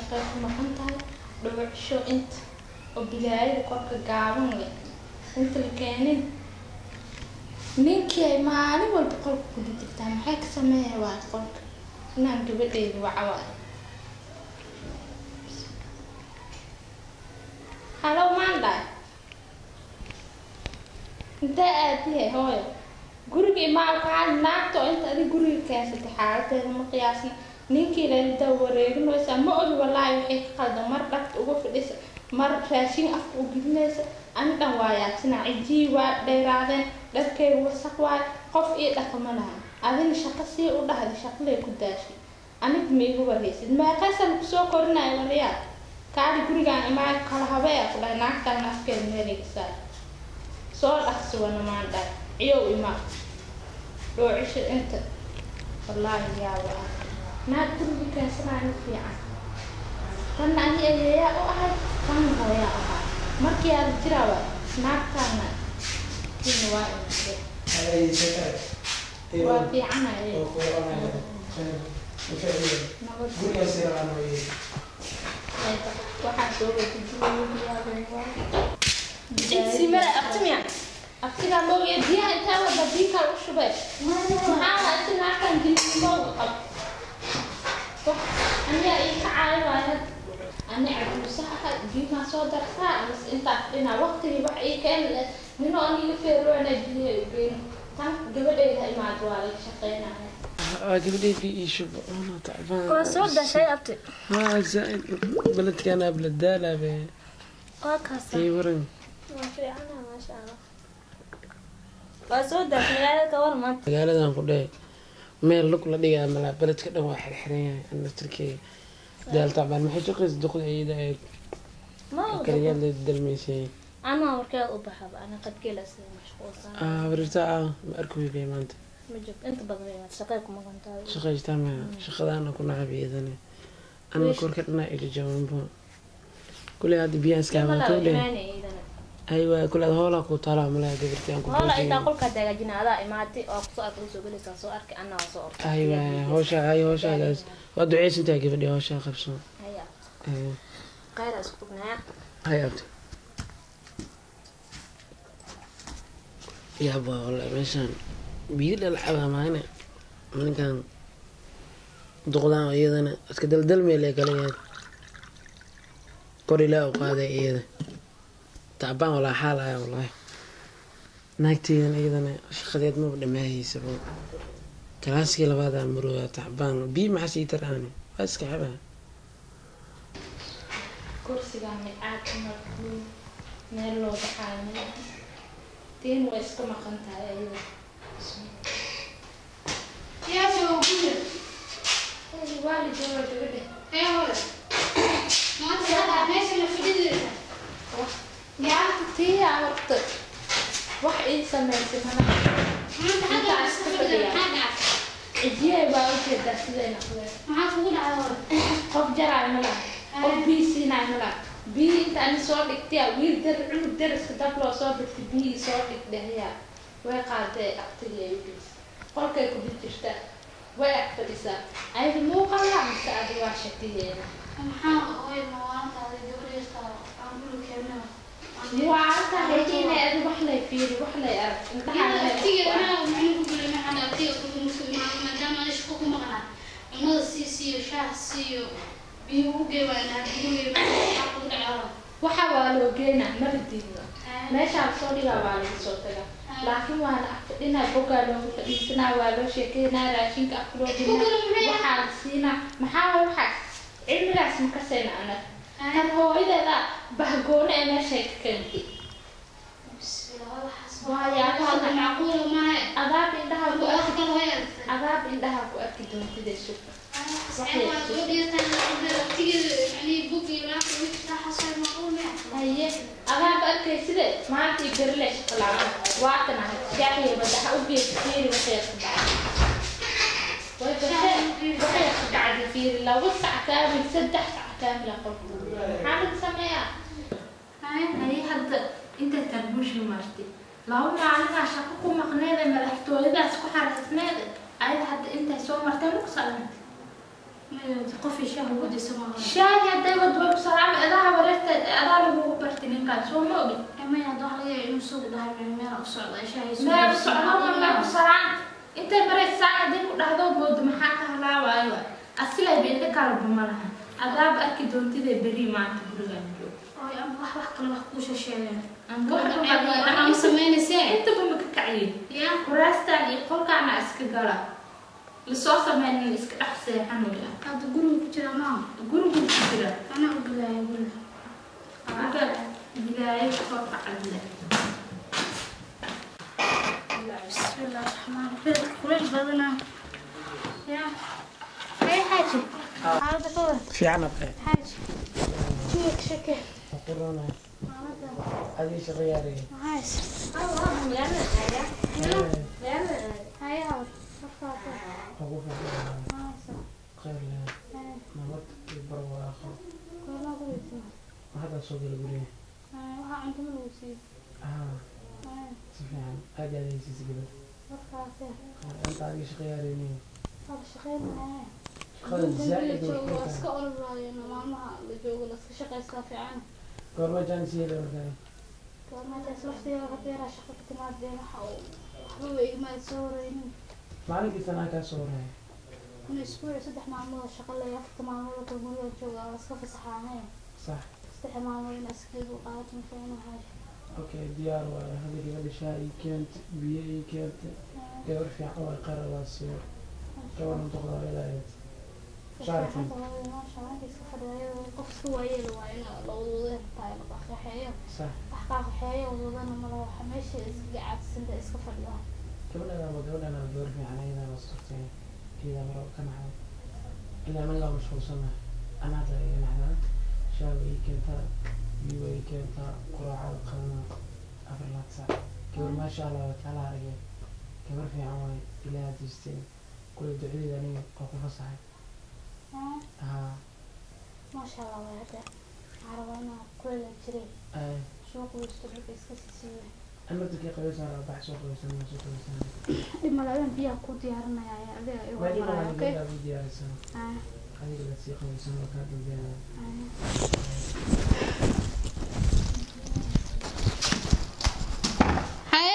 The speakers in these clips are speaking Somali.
shaqay ku maqan tahay dhawacsho inta oo bilaayada korka gaaban leh inta la keenin ninkii ay maalin walba qolka guda jirtaa maxay ka sameeya waa qolka inaan gabadheyda waca waayo halo maandhay intee aadihe hooyo guriga imaalkaa naagta oo inta adig guriga keensatay xaaladeeda ma qiyaasna ninkii lalida wareeginaysa ma ogi walaahi waxay ka qaldan mar dhagta uga fadhisa mar raashin afka u gidinaysa ani dhan waa yaabsina cijii waa dheeraadeen dharkeyga wasaq waay qof ii dhaqama laha adina shaqo sii u dhahday shaqalay ku daashay anig ma igu warhaysid meeqaysan kusoo korinaya waryaal kaali gurigaan imaa kala habeeya ku dhahay naagtaan afkeeda meeliga saar soo dhaqsi wana maandhay ciyow imaa dhoocisho inta wallaahi yaaba ah naag guriga keensanaayo fiican tanna ani ayeeyaa u ahay tanna hooyaa ahaa markii aada jiraa waay naagtaana kina waa imade waa fiicanaye nabad waxaa soo wadajiyaabay abtigaa moogiya biyaha intaa wada biikaa u shubay maxaa inti naagtan jilimooga qab aniga ii ka caayo waayo ani caduusaha biimaa soo dartaa amas intaa fadhinaa waqtigii wax ii keeni leh nino aniga feeroona biyaha ugeyn tan gabadheyda imaad waa laga shaqeynaya gabadhay bi ii shubo ana tacbaan waa soo dashay abti haa zaaid beledkan abladaalabe waa kaasa ii waran waa fiicana maasha allah waa soo dashay magaalada ka war maanta magaaladan ku dheh meel lug la dhigaa malaa beledka dhan waa xirxiran yahay ana tirkeyga daal tacbaan maxay shaqaysa duqda iyada ee ma kaliyaad la dalmaysay anaa warkeed u baxaba ana qadkeela sida mashquulsan ah warirta ah ma arki weybay maanta ma joogto inta badan way shaqay kuma qantaa shaqaystaa ma shaqadaana ku nacab iyadana ana korka dhanaa iga jawaanbo kuley hadda biyaan iska habaanto dheh aywa kule ad hoolaa ku taalaa malaa gabarti aan ku hoola boosay intaa qolkaa dagaajina adaa imaatay oo kusoo arkay soo gelaysaa soo arkay anaa waa soo ortay aywa hawsha ay hawshaadaas waa duceysantahay gabadhi hawshaa qabso haya Eh, khayra isku tugnaya hay abti yaaba wallahi meeshaan biyo dhalcaba maahane ninkan duqdaan oo iyadana iska daldalmeel ee kale yahay kor ilaa u qaaday iyada tacbaan walaa xaalaya wallaahi naagteydan iyadana shaqadeed maba dhamaahaysaba kalaaskii labaadaa marooya tacbaan biyo maxaa sii taraani waa iska xabaa kursigaa micaad markuu meel loo baxaayo meel tiin way iska maqan tahay ayada Eh, waa la jooga gabadha tii aa horta wax ii samaysay mana cijiyay baa ujeedaa siday noqdeen qof jaraay mala qof bii siinaay mala bii inta ani soo dhigtaya wiil dar cunug dariska dab loo soo dhigtay bii soo dhigdhayaa way qaaday aqtigii ay ugeys qolkay ku dib jirta way ag fadhisaa ayada muuqala mise adi waa shakiyeena waa halka haydiina adi wax lay fiiri wax lay arag intaha waxa waa loo geynaa mala diidno meeshaa soo dhigaa waa laga soo tagaa laakiin waana afadhinaa bogaa loogu fadhiisanaa waa loo sheekeynaa raashinka afka loo geynaa waxaa la siinaa maxaa waay waxaas cilmigaas ma kasayna anag tan hooyadeeda bahgoone ee meeshay ka keentay adaab indhaha ku arki adaab indhaha ku arki doontida suga haye adaab arkay side maanta iyo berile shaqalaaba waatan ahay shaaxiya madaxa u geesa fiiri waxay ku dhacay way gashay waxay ku dhacday fiiri laba sac kaamil saddex sac kaamila qolku maxaa laga sameeyaa haye hadda intay tarbuushi martay laba maalinaa shaqo ku maqneede madaxtooyadaas ku xaraysneede ayada hadda intay soo martay lagu salamtay qof isha hawadiisa ma aha shaahi hadday wadwa salaam edaha wareerta adaa lagugu barti ninkaas soo ma ogin emay hadda waxa laga yaabaa inuu soo dhahay meel meel u socda shaahiisa meel socdo ma meel ku salaan intay maraysaa haddii ku dhahdo moodo maxaa ka halaawayo asilay beedka kalaba ma laha adaaba arki doontida beri maanta gurigaan joog Ooy, ama wax wax kale wax kuu sheegeen Wax ama samaynaysaa intaba ma ka kaciyey yaa kuraastaan iyo qolkaana iska gala lasoo sameynin iska dhex seexan wey hadda guriga ku jira maa gurigu ku jira anaa u galaaya guriga aga bilaayo soo kacadle bismillah raxmaan raxiim kuleel badana yaa hay xaaji xaalada ka war fiican abke xaaji jiga shake qurana maalada adii shaqo yaaraya hays hay hawr markaasa ugu fiican haysa khayr leh nabad iyo barwaaqo koolaa guriga hadda soo gala guriga waxaa cunto ma lagu siiyo ah si fiican aad aad haysiisa gabadh markaase inta adiga shaqo yaaraynin waa shaqeynaya shaqada zaa'id joogo way waa ku iska ololaayeen maalmaha la joogo la iska shaqaystaa fiican goorma jaanis yeela markaa goormaataas laftigeeda hadeeraa shaqa ka timaadeen waxa uu waxba way igmaad soo wareynin maalinkii sanaa kaa soo waraya in isbuuci saddex maalmood oo shaqa leeya afarta maalmood oo kulmada jooga waa iska fasaxaanee sax saddex maalmood in askeed u qaadato mafiicno xaaja okay diyaar waayo hadda gabadha shaah ii keenta biyo ii keenta gabar fiican waa qaradaasiyo gabadha duqdaa ilaahayd Shaarkan. maasha marka iska fadhiya qof iska waayeela waa in la wadwada tahay la qaxeeyo sax wax kaa qaxeeyo wadwadana mala waxa meesha iskaga caadisanta iska fadhiya gabadhanaaba gabadhanaaba gabar fiican ayadana sugtay iyada maro ka naxday ilaa anaga waa mashquulsanahay anaada iga naxdaa shaah way ii keentaa biyo way ii keentaa quraacada qalana afar laad saac gabar maasha allah waa taala aragay gabar fiican waay ilaaha diisteen kule ducadeeda aniga waa ku fasaxay haa maasha allah waa hada waxaa rabaa inaa kulela jiray ay suuq weysto dhulka iska sisiiya amartakii qabaysan raa bax soo qabaysan maa soo qabaysan dhimaladan biyaha ku diyaarinaya ayaa adiga igu waa dhima maraya waa okay gabadha u diyaarsan Ah, adiga la sii qabaysan waa kaa dambeynaya ah. haye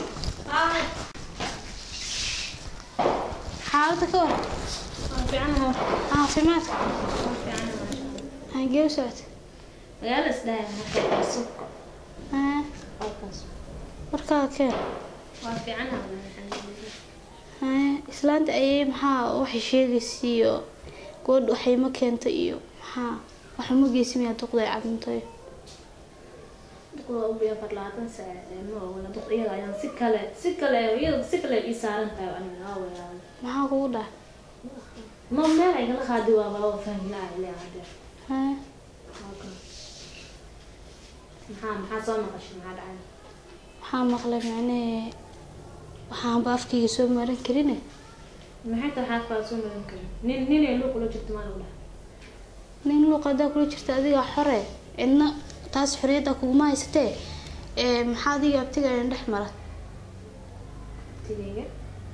xaalada ka war caafimaadka hagee u socota magaala isdhahay markaas Ah, halkaas warkaa keen waa fiicanaha alxamdulilah Ah, islaanta ayay maxaa waxay sheegaysa iyo gabadh waxay ma keenta iyo maxaa waxa ma geysimiyaa duqday caduntay duqda ugu afar labaatan saac ee ma ogala duq iyaga ayaan si kale si kale iyada si kale ii saaran tahay aniga waa weeyaan maxaa kugu dhac ma meel ay kala qaadi waa baa fahmi laa ilaa hadda Ah, maxaa maxaa soo maqashay maxaa dhacay waxaa maqlay macnee waxaanba afkayga soo marin karine maxay tahay xaafaa soo marin karin nin ninay luuq ula jirto maa lagu dhahay nin luuq haddaa kula jirta adiga xore cidna taas xoriyadda kuguma haysatee ee maxaa adiga abtiga idin dhex mara tigayga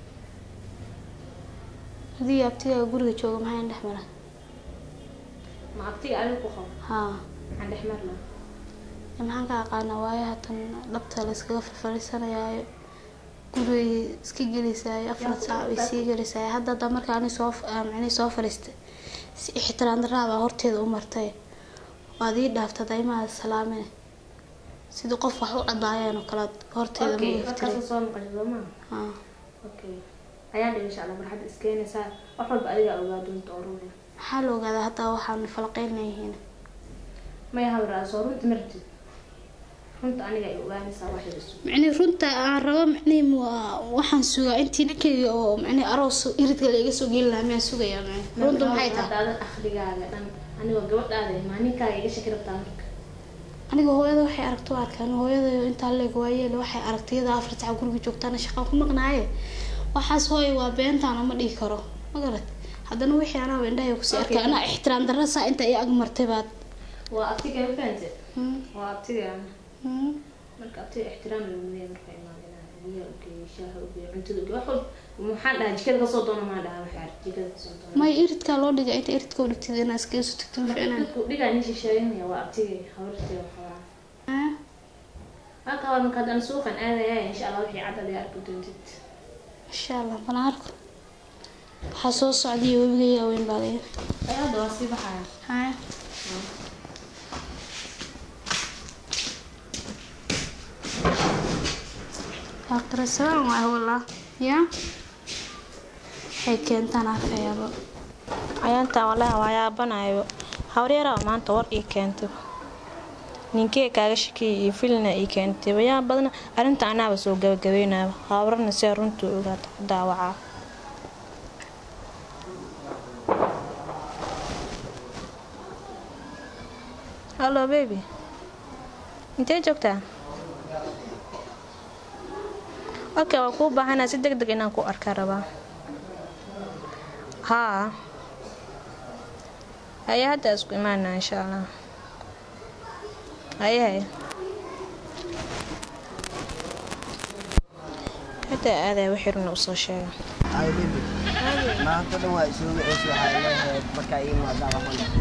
adiga abtiga guriga jooga maxaa idin dhex mara ma abtiga adiga ku qabo haa maxaan dhex mar lahaa Ee, maxaan ka aqaanaa waayo haatan dhabta la iskaga fafariisanayaayo gurigay iska geliysaayo afar saac way sii geliysaayo hadda hadda marka ani soo macnii soo fariistay si ixtiraam daraabaa horteeda u martay waad ii dhaaftay daymaha salaamee sidii qof wax u cadaayeen oo kale horteeda okay ma iftiray markaas soo maqashay soo maa haa okay ayaan dhihi insha allah marxad iskeenaysaa wax walba adiga ogaa doonta oo runaya maxaa la ogaadaa hadda waxaan falqeynna yihiin maya hawraa soo runta martid runta aniga ay ogaanaysaa waxay isu macnii runta aan rabo macnii waa- waxaan sugaa intii ninkayga oo macnii aroos iridka la iga soo geli lahaa miyaan sugayaa macnii runta maxay tahay hadda akhrigaaga dhan anigoo gabadhaada maa ninkaaga iga shaki rabtaa marka aniga hooyada waxay aragto u arkaan hooyada intaa leeg waayeel waxay aragtay iyada afar saca guriga joogtaana shaqaan ku maqnaaye waxaas hooy waa beentaana ma dhihi karo ma garat haddana wixii anaa indhahay kusii arkay Okay. anaa ixtiraam darra saa inta i ag martay baad waa abtiga ma fahante Hmm, waa abtiga hmm. marka abtiga ixtiraam lagu leeyahay marka imaadinaa biyaha ugeeyo shaaha ugeeyo cuntada ugeeyo wax walba maxaan dhahaa jikada kasoo doona maa dhahaa waxaa jikada kasoo doona may iridkaa loo dhigay inta iridka u dhigtid inaa iskaga soo tagto ma fiicnaan dhigaa nin shisheeynaya waa abtigay habartay qabaa Ah, halka waa marka haddaan suuqan aadaya insha allah wixii cadad ay arki doontid insha allah bana arko waxaa soo socday webigayga weyn baa leeyahay ay hadda waa sii baxaya haya aqrisaan waa walaa ya waxay keentaan arkayaaba cayaantan walahi waa yaabanayo hawryaraha maanta war ii keentay ninkee kaaga shakiyay iyo filna ii keentay wayaa badna arrinta anaaba soo gabagabeynaya hawrana si runta ogaata ku daawacaa hallo baby intee joogtaa okay waa kuu baahanaa si deg deg inaan ku arkaa rabaa haa haye hadda isku imaanaa insha allah haye haye hadda aadaya wixii runa usoo sheega Ay, baby. maanta dhan waa isoo wiceysa waxaa leeyahay markaa ii maadaa waxaan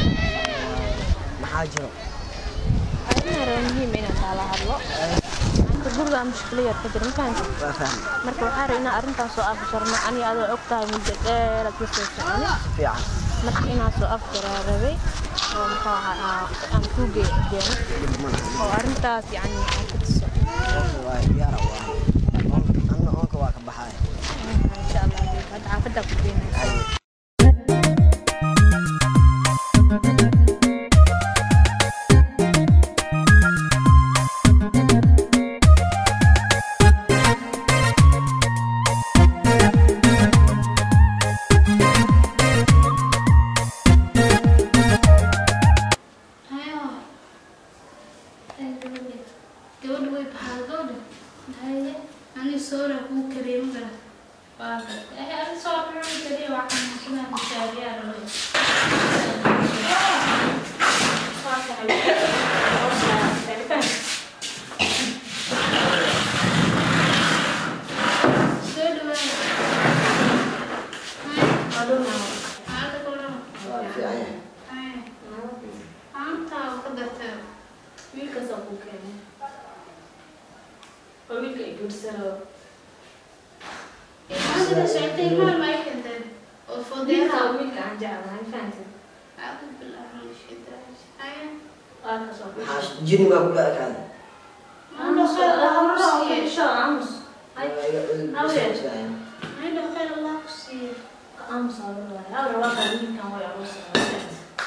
maxaa jiro arrin hore muhiim inaan kaala hadlo maanta gurigaa mushkilo yar ka jira mafahanti waa fahmi marka waxaa rabay inaan arrintaan soo afjarno ani adoo og tahay muddo dheer aad kasoo soconi fiican marka inaan soo afjaraa rabay oo muxuu ahaa aan kuu geeno oo arrintaas yacni aan ku tuso Oonka waa diyaara waa Oon- anna oonka waa ka baxaya insha allah hadda xaafaddaa ku geenaysa hayo gabadha way baxaa gabadha haye ani soora kuu kareema gara waa gartay eh ani soo ruri kaliya waa kan masuulaha mishaariyaa rabay soo dhawaada hada kulan waa fiican yahay haye maanta oo ka dartay wiilkaasaa kuu keenay waa wiilka i guursado maanta ka socotay maal ma ay keenteen oo wiilka foodeeraha wiilka aan jeclahay fahantin أعوذ بالله من الشيطان الرجيم هيا waa kasoo maxaa jini baa kula ekaaday ما عنده خير الله كسيه insha aamus Waa iga cudur Haween. bisaabsaya. ما عنده خير الله كسيه aamus aa laga waaya hawra waa kaa wiilkan way aruusaa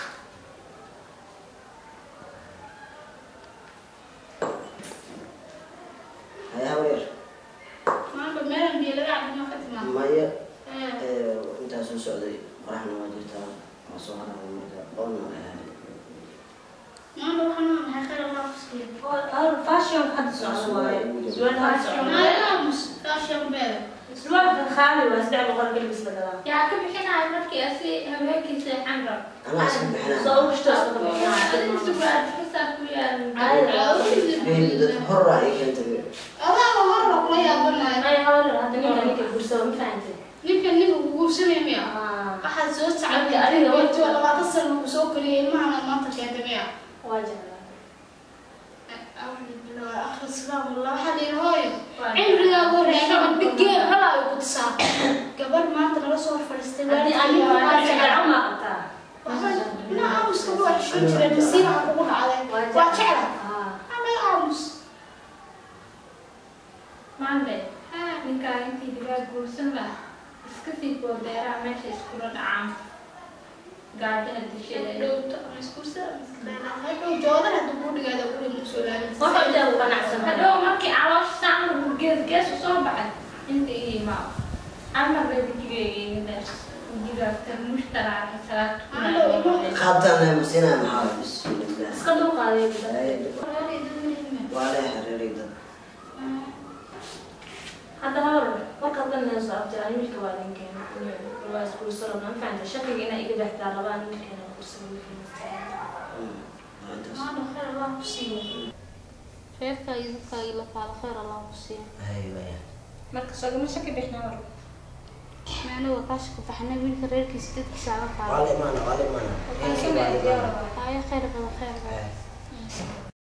Haya habar ما عنده مال بيلقى عبد ما ختمه maya إيه. ee, intaa soo socday qoraxna waa jirtaa waa soo haraa marka oonna waa ahayd ما عنده حنان هاي خير الله كسيه hawra fashion hadda socda waaye surwaal hadda socda ما يلامس كاش يوم بيلك surwaalka qaali waa saddex boqol galbis la gadaa yaa ka bixinaya markii asi habeenkii seexan rab anaa iska bixinaa soo ushtaas ka bixinaa adiga sugaar xisaab ku yaal baby dad horraa ii keentay هذا هو مرة كل يا بنا ay hawra hadda ninka ninka guursado ma fahantin نمكن نبغى نقول سنة مية Ah, أحد زوج سعد Marka adiga قلت waqti- ولا ما تصل وسوق لي ما أنا ما تكيت مية waa jeclaa أعوذ بالله آخر السلام الله حلي هاي cimrigaa horeeya dhigeen halaa ugu tisaa gabar maanta nala soo fadhiistay haddii aniga waa jeclaa ma qabtaa ina aamuska waa xishoon jiray masiina aan ugu dhacday waa jecla Ah. ana aamus maande ninkaa intii digaa guursan lah iska sii boodeeraa meesha iskula dhacaan gaajada disheeda dhowta ama iskuursa hadhow joodan hadda kuu dhigaada guri musoo Waxa uu jaa qanacsan hadhow markii caloosha saan lagu gees gees u soo baxay inta ii imaa amar bay wejigeyga iga dheer wejigaagta mushtaraaca salaad qaabtaan masinaa maxaa bismillah iska dulqaaday guda waa lee xiriiray dad hadda hawr markaad dhanayso abtiraan wiilka waa ninkeena waa iskuursado ma fahanta shakiga inaa iga baxdaa rabaan wiilkeena kursado wiilkeena Mm, waa intaas. maanta khayr allah ku siiyo reerkaaga iyo dadkaaga la faalo khayr allah ku siiyo hay waya marka sogama shaki bixna mar meena waa kaasha ku baxnay wiilka reerkiisa dadkiisa ala waa faalo la imaana waa la imaana haya khayr badan khayr badan Hay.